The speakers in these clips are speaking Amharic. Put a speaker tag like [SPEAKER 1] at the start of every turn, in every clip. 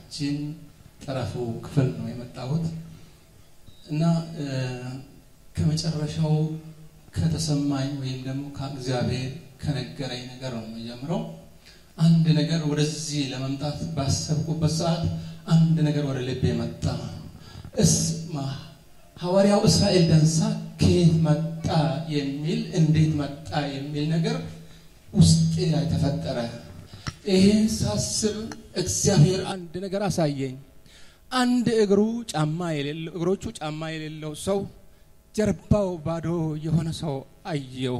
[SPEAKER 1] ሀገራችን ጠረፉ ክፍል ነው የመጣሁት እና ከመጨረሻው ከተሰማኝ ወይም ደግሞ ከእግዚአብሔር ከነገረኝ ነገር ነው የምጀምረው። አንድ ነገር ወደዚህ ለመምጣት ባሰብኩበት ሰዓት አንድ ነገር ወደ ልቤ መጣ። እስማ ሐዋርያው እስራኤል ደንሳ ከየት መጣ የሚል እንዴት መጣ የሚል ነገር ውስጤ ላይ ተፈጠረ። ይሄን ሳስብ እግዚአብሔር አንድ ነገር አሳየኝ። አንድ እግሩ ጫማ የሌለው እግሮቹ ጫማ የሌለው ሰው ጀርባው ባዶ የሆነ ሰው አየው።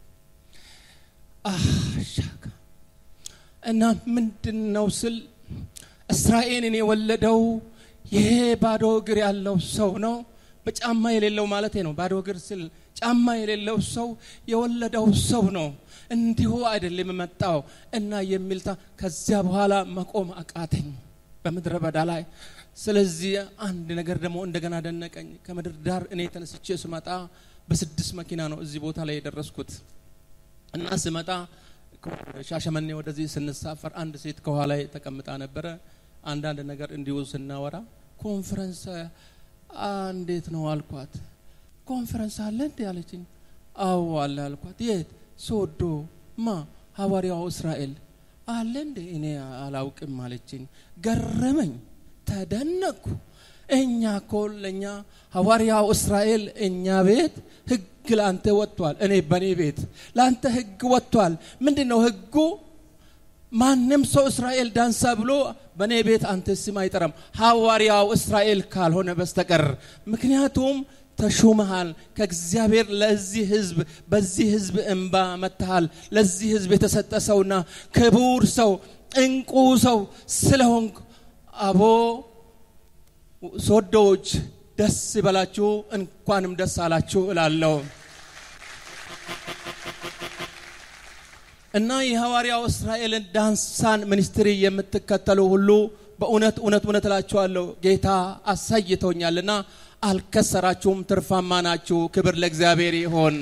[SPEAKER 1] አሻካ እና ምንድን ነው ስል እስራኤልን የወለደው ይሄ ባዶ እግር ያለው ሰው ነው። በጫማ የሌለው ማለት ነው። ባዶ እግር ስል ጫማ የሌለው ሰው የወለደው ሰው ነው። እንዲሁ አይደለም የመጣው እና የሚልታ ከዚያ በኋላ መቆም አቃተኝ በምድረ በዳ ላይ። ስለዚህ አንድ ነገር ደግሞ እንደገና ደነቀኝ። ከምድር ዳር እኔ ተነስቼ ስመጣ በስድስት መኪና ነው እዚህ ቦታ ላይ የደረስኩት እና ስመጣ ሻሸመኔ ወደዚህ ስንሳፈር አንድ ሴት ከኋላ ተቀምጣ ነበረ። አንዳንድ ነገር እንዲሁ ስናወራ ኮንፈረንስ እንዴት ነው አልኳት። ኮንፈረንስ አለ እንዴ አለችኝ። አዎ አለ አልኳት። የት? ሶዶ። ማ? ሐዋርያው እስራኤል አለ እንዴ? እኔ አላውቅም አለችኝ። ገረመኝ፣ ተደነቅኩ። እኛ እኮ ለእኛ ሐዋርያው እስራኤል እኛ ቤት ህግ ለአንተ ወጥቷል። እኔ በእኔ ቤት ለአንተ ህግ ወጥቷል። ምንድን ነው ህጉ? ማንም ሰው እስራኤል ዳንሳ ብሎ በእኔ ቤት አንተ ስም አይጠራም ሐዋርያው እስራኤል ካልሆነ በስተቀር ምክንያቱም ተሹመሃል ከእግዚአብሔር ለዚህ ህዝብ በዚህ ህዝብ እንባ መጥተሃል ለዚህ ህዝብ የተሰጠ ሰውና ክቡር ሰው እንቁ ሰው ስለሆንክ አቦ ሶዶዎች ደስ ይበላችሁ እንኳንም ደስ አላችሁ እላለሁ እና የሐዋርያው እስራኤልን ዳንሳን ሚኒስትሪ የምትከተሉ ሁሉ በእውነት እውነት እውነት እላችኋለሁ ጌታ አሳይቶኛልና አልከሰራችሁም፣ ትርፋማ ናችሁ። ክብር ለእግዚአብሔር ይሆን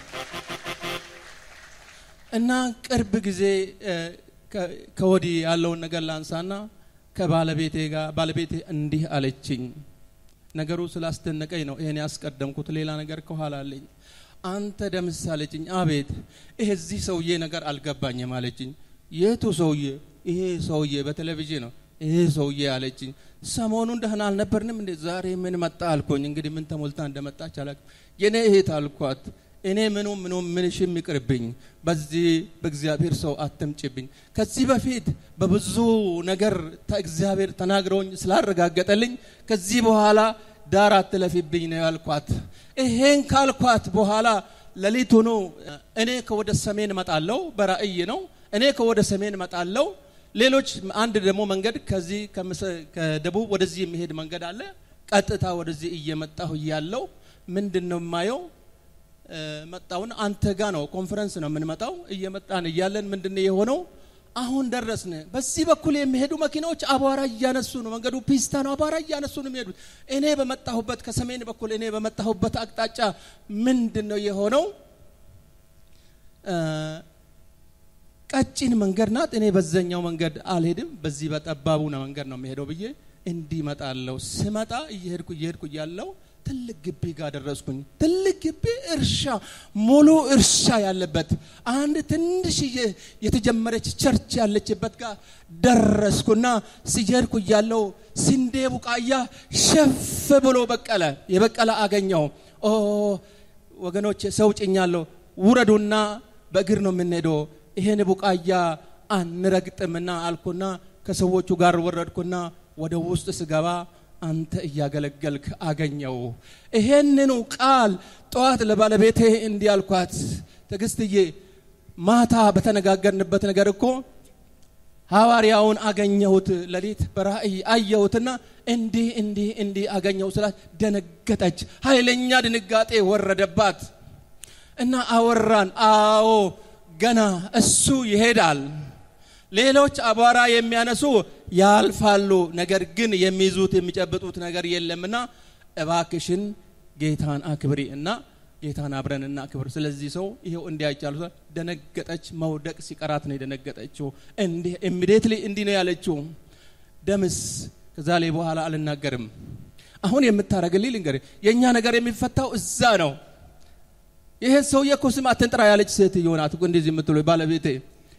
[SPEAKER 1] እና ቅርብ ጊዜ ከወዲህ ያለውን ነገር ላንሳና ከባለቤቴ ጋር ባለቤቴ እንዲህ አለችኝ። ነገሩ ስላስደነቀኝ ነው ይሄን ያስቀደምኩት። ሌላ ነገር ከኋላ አለኝ። አንተ ደምስ አለችኝ። አቤት። ይሄ እዚህ ሰውዬ ነገር አልገባኝም አለችኝ። የቱ ሰውዬ? ይሄ ሰውዬ በቴሌቪዥን ነው ይሄ ሰውዬ አለችኝ። ሰሞኑን ደህና አልነበርንም እንዴ? ዛሬ ምን መጣ አልኮኝ። እንግዲህ ምን ተሞልታ እንደመጣች አላውቅም። የኔ እህት አልኳት። እኔ ምኑ ምኑ ምንሽም ይቅርብኝ፣ በዚህ በእግዚአብሔር ሰው አትምጭብኝ። ከዚህ በፊት በብዙ ነገር እግዚአብሔር ተናግረውኝ ስላረጋገጠልኝ ከዚህ በኋላ ዳር አትለፊብኝ ነው ያልኳት። ይሄን ካልኳት በኋላ ሌሊቱኑ እኔ ከወደ ሰሜን እመጣለሁ፣ በራእይ ነው። እኔ ከወደ ሰሜን እመጣለሁ። ሌሎች አንድ ደግሞ መንገድ ከዚህ ከደቡብ ወደዚህ የሚሄድ መንገድ አለ። ቀጥታ ወደዚህ እየመጣሁ እያለው ምንድን ነው የማየው? መጣውን አንተ ጋ ነው ኮንፈረንስ ነው የምንመጣው። እየመጣን እያለን ምንድን ነው የሆነው? አሁን ደረስን። በዚህ በኩል የሚሄዱ መኪናዎች አቧራ እያነሱ ነው። መንገዱ ፒስታ ነው። አቧራ እያነሱ ነው የሚሄዱት። እኔ በመጣሁበት ከሰሜን በኩል እኔ በመጣሁበት አቅጣጫ ምንድን ነው የሆነው? ቀጭን መንገድ ናት። እኔ በዛኛው መንገድ አልሄድም፣ በዚህ በጠባቡ ነው መንገድ ነው የሚሄደው ብዬ እንዲመጣለሁ። ስመጣ እየሄድኩ እየሄድኩ እያለው ትልቅ ግቢ ጋር ደረስኩኝ። ትልቅ ግቢ እርሻ፣ ሙሉ እርሻ ያለበት አንድ ትንሽዬ የተጀመረች ቸርች ያለችበት ጋር ደረስኩና ሲሄድኩ እያለው ስንዴ ቡቃያ ሸፍ ብሎ በቀለ። የበቀለ አገኘው። ኦ ወገኖች፣ ሰው ጭኛለሁ፣ ውረዱና በእግር ነው የምንሄደው ይሄን ቡቃያ አንረግጥምና አልኩና ከሰዎቹ ጋር ወረድኩና ወደ ውስጥ ስገባ አንተ እያገለገልክ አገኘው። ይሄንኑ ቃል ጠዋት ለባለቤቴ እንዲህ አልኳት፣ ትዕግስትዬ ማታ በተነጋገርንበት ነገር እኮ ሐዋርያውን አገኘሁት፣ ሌሊት በራእይ አየሁትና እንዲህ እንዲህ እንዲህ አገኘሁ ስላት ደነገጠች። ኃይለኛ ድንጋጤ ወረደባት እና አወራን። አዎ ገና እሱ ይሄዳል። ሌሎች አቧራ የሚያነሱ ያልፋሉ፣ ነገር ግን የሚይዙት የሚጨብጡት ነገር የለምና እባክሽን ጌታን አክብሪ እና ጌታን አብረን እና ክብር። ስለዚህ ሰው ይሄው እንዲያይቻሉ ደነገጠች። መውደቅ ሲቀራት ነው የደነገጠችው። እንዲህ ኢሚዲየትሊ እንዲህ ነው ያለችው። ደምስ ከዛ ላይ በኋላ አልናገርም። አሁን የምታደርግልኝ ልንገርህ፣ የእኛ ነገር የሚፈታው እዛ ነው። ይሄ ሰውዬ እኮ ስም አትንጥራ ያለች ሴትዮ ናት እኮ እንደዚህ የምትለው ባለቤቴ።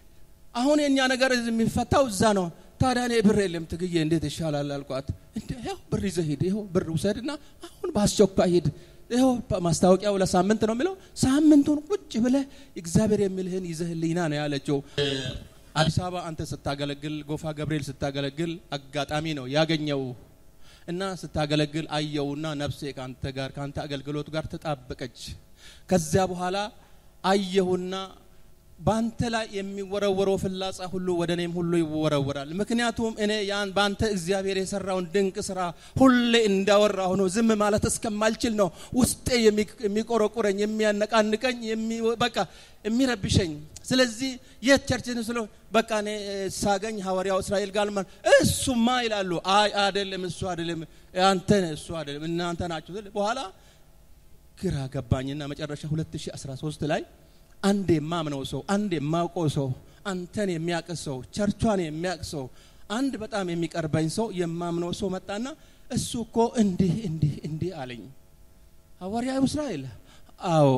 [SPEAKER 1] አሁን የእኛ ነገር የሚፈታው እዛ ነው። ታዲያ እኔ ብር የለም ትግዬ እንዴት ይሻላል አልኳት። እንደ ይኸው ብር ይዘህ ሂድ፣ ይኸው ብር ውሰድና አሁን በአስቸኳይ ሂድ። ይኸው ማስታወቂያው ለሳምንት ነው የሚለው። ሳምንቱን ቁጭ ብለህ እግዚአብሔር የሚልህን ይዘህልኝና ነው ያለችው። አዲስ አበባ አንተ ስታገለግል፣ ጎፋ ገብርኤል ስታገለግል አጋጣሚ ነው ያገኘው እና ስታገለግል አየውና ነፍሴ ከአንተ ጋር ከአንተ አገልግሎት ጋር ተጣበቀች። ከዚያ በኋላ አየሁና በአንተ ላይ የሚወረወረው ፍላጻ ሁሉ ወደ እኔም ሁሉ ይወረወራል። ምክንያቱም እኔ ያን በአንተ እግዚአብሔር የሰራውን ድንቅ ስራ ሁሌ እንዳወራ ሆኖ ዝም ማለት እስከማልችል ነው ውስጤ የሚቆረቁረኝ፣ የሚያነቃንቀኝ፣ በቃ የሚረብሸኝ። ስለዚህ የት ቸርችን ስለ በቃ እኔ ሳገኝ ሐዋርያው እስራኤል ጋር ማለት እሱማ ይላሉ። አይ አይደለም፣ እሱ አይደለም፣ አንተ እሱ አይደለም፣ እናንተ ናችሁ። በኋላ ግራ ገባኝና መጨረሻ 2013 ላይ አንድ የማምነው ሰው አንድ የማውቀው ሰው አንተን የሚያውቅ ሰው ቸርቿን የሚያውቅ ሰው አንድ በጣም የሚቀርበኝ ሰው የማምነው ሰው መጣና እሱ እኮ እንዲህ እንዲህ እንዲህ አለኝ። ሐዋርያው እስራኤል አዎ፣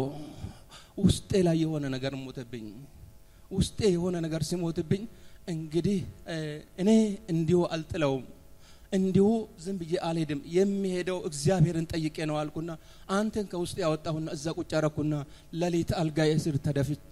[SPEAKER 1] ውስጤ ላይ የሆነ ነገር ሞተብኝ። ውስጤ የሆነ ነገር ሲሞትብኝ እንግዲህ እኔ እንዲሁ አልጥለውም እንዲሁ ዝም ብዬ አልሄድም። የሚሄደው እግዚአብሔርን ጠይቄ ነው አልኩና አንተን ከውስጥ ያወጣሁና እዛ ቁጭ አረኩና ሌሊት አልጋዬ ስር ተደፍቼ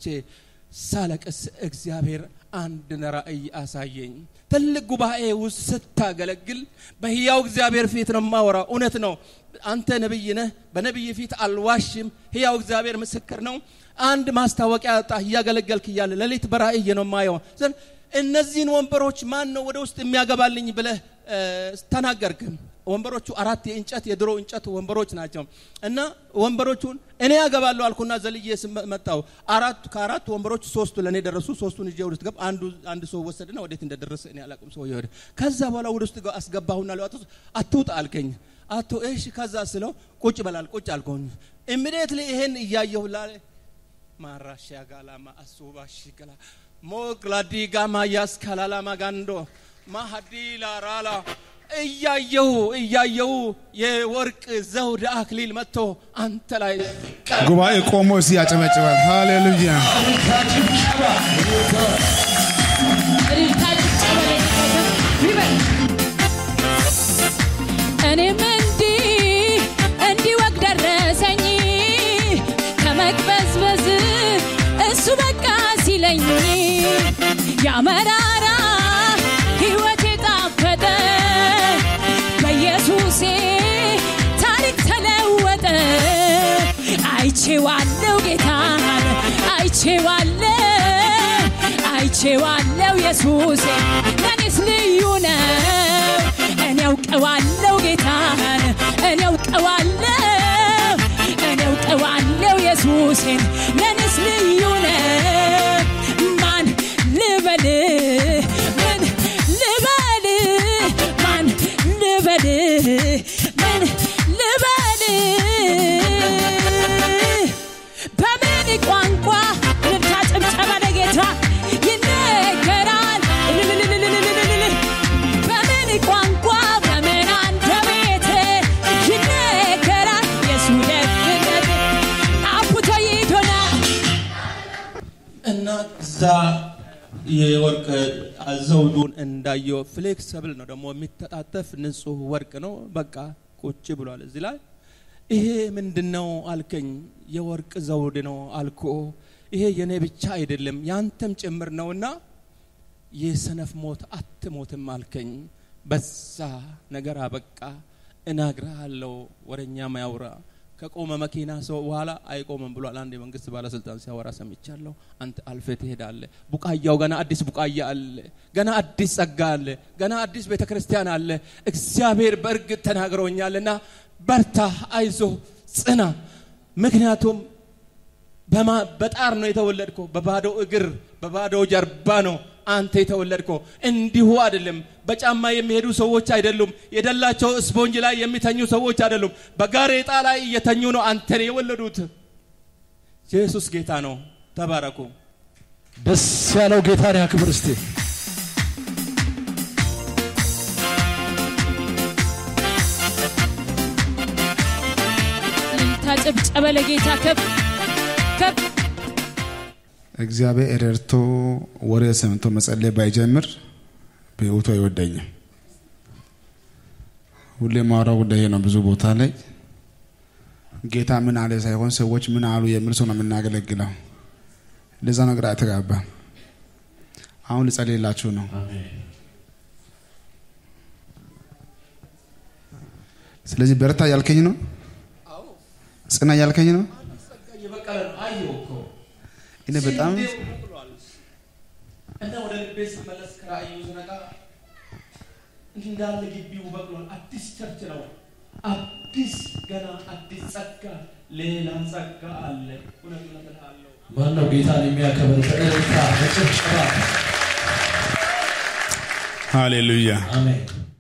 [SPEAKER 1] ሳለቅስ እግዚአብሔር አንድ ራእይ አሳየኝ። ትልቅ ጉባኤ ውስጥ ስታገለግል በህያው እግዚአብሔር ፊት ነው የማወራው። እውነት ነው። አንተ ነብይ ነህ። በነብይ ፊት አልዋሽም። ህያው እግዚአብሔር ምስክር ነው። አንድ ማስታወቂያ ወጣ እያገለገልክ እያለ ሌሊት በራእይ ነው የማየው። እነዚህን ወንበሮች ማን ነው ወደ ውስጥ የሚያገባልኝ ብለህ ተናገርክ። ወንበሮቹ አራት የእንጨት የድሮ እንጨት ወንበሮች ናቸው እና ወንበሮቹን እኔ ያገባለሁ አልኩና ዘልዬ መጣው። አራቱ ከአራቱ ወንበሮች ሶስቱ ለእኔ ደረሱ። ሶስቱን ይዤ ወደ ገብ አንዱ አንድ ሰው ወሰድና ወዴት እንደደረሰ እኔ አላውቅም። ሰው ይወደ ከዛ በኋላ ወደ ውስጥ አስገባሁና ለ አትውጣ አልከኝ። አቶ እሺ ከዛ ስለው ቁጭ በላል ቁጭ አልከኝ። ኢሚዲየትሊ ይሄን እያየሁ ላለ ማራሻ ጋላማ አሱባሽ ገላ ሞግላዲ ጋማ ያስካላላማ ጋንዶ ማሀዲ ላራላ እያየሁ እያየሁ የወርቅ ዘውድ አክሊል መጥቶ አንተ ላይ
[SPEAKER 2] ጉባኤ ቆሞ እስቲ ያጨበጭባል። ሃሌሉያ
[SPEAKER 3] እኔም እንዲህ እንዲህ ወግ ደረሰኝ ከመቅበዝበዝ እሱ በቃ ሲለኝ ያመራራ ሕይወቴ ጣፈጠ በኢየሱሴ ታሪክ ተለወጠ። አይቼዋለው ጌታን አይቼዋለው አይቼዋለው ኢየሱሴ ለኔስ ልዩ ነው። እኔ አውቀዋለው ጌታን እኔ አውቀዋለው እኔ አውቀዋለው ኢየሱሴን ለኔስ ልዩ ነው። ማን ልበል ምን ልበል ማን ልበል ምን ልበል በምን ቋንቋ ልልታ ጭብጨባ ለጌታ ይነገራል እልልልልልልልል በምን ቋንቋ በምን አንደበት ይነገራል የሱ ደግነት አቡቶ ይዶና
[SPEAKER 1] እና እዛ የወርቅ ዘውዱን እንዳየው ፍሌክሰብል ነው ደግሞ የሚተጣጠፍ ንጹህ ወርቅ ነው። በቃ ቁጭ ብሏል እዚህ ላይ ይሄ ምንድን ነው አልከኝ። የወርቅ ዘውድ ነው አልኮ። ይሄ የኔ ብቻ አይደለም ያንተም ጭምር ነውና የሰነፍ ሞት አትሞትም አልከኝ። በዛ ነገር አበቃ። እነግርሃለሁ ወረኛ ማያውራ ከቆመ መኪና ሰው በኋላ አይቆምም ብሏል። አንድ የመንግስት ባለስልጣን ሲያወራ ሰምቻለሁ። አንተ አልፈ ትሄዳለህ። ቡቃያው ገና አዲስ ቡቃያ አለ። ገና አዲስ ጸጋ አለ። ገና አዲስ ቤተ ክርስቲያን አለ። እግዚአብሔር በእርግጥ ተናግሮኛልና በርታ፣ አይዞ፣ ጽና። ምክንያቱም በማ- በጣር ነው የተወለድከው። በባዶ እግር በባዶ ጀርባ ነው አንተ የተወለድከው። እንዲሁ አይደለም። በጫማ የሚሄዱ ሰዎች አይደሉም። የደላቸው ስፖንጅ ላይ የሚተኙ ሰዎች አይደሉም። በጋሬጣ ላይ እየተኙ ነው አንተን የወለዱት። ኢየሱስ ጌታ ነው። ተባረኩ።
[SPEAKER 4] ደስ ያለው ጌታን ያክብር እስቲ።
[SPEAKER 3] እልልታ ጭብጨባ ለጌታ ከፍ ከፍ
[SPEAKER 2] እግዚአብሔር ረድቶ ወሬ ሰምቶ መጸለይ ባይጀምር በህይወቱ አይወደኝም። ሁሌ ማውራው ጉዳይ ይሄ ነው። ብዙ ቦታ ላይ ጌታ ምን አለ ሳይሆን ሰዎች ምን አሉ የሚል ሰው ነው የምናገለግለው። ለዛ ነው ግራ ተጋባ። አሁን ልጸልይላችሁ ነው። ስለዚህ በርታ ያልከኝ ነው፣ ጽና ያልከኝ ነው።
[SPEAKER 1] እየበቀለ ነው። አየሁ እኮ
[SPEAKER 2] እኔ በጣም
[SPEAKER 1] ስንዴው በቅሏል። እና ወደ ልቤ ስመለስ ከራእዩ ስነቃ እንዳለ ግቢው በቅሏል። አዲስ ቸርች ነው። አዲስ ገና አዲስ ጸጋ፣ ሌላ ጸጋ አለ። እውነት እውነት እልሃለሁ።
[SPEAKER 4] ማነው ጌታን የሚያከብር በእልልታ በጭብጨባ
[SPEAKER 2] ሃሌሉያ።
[SPEAKER 4] አሜን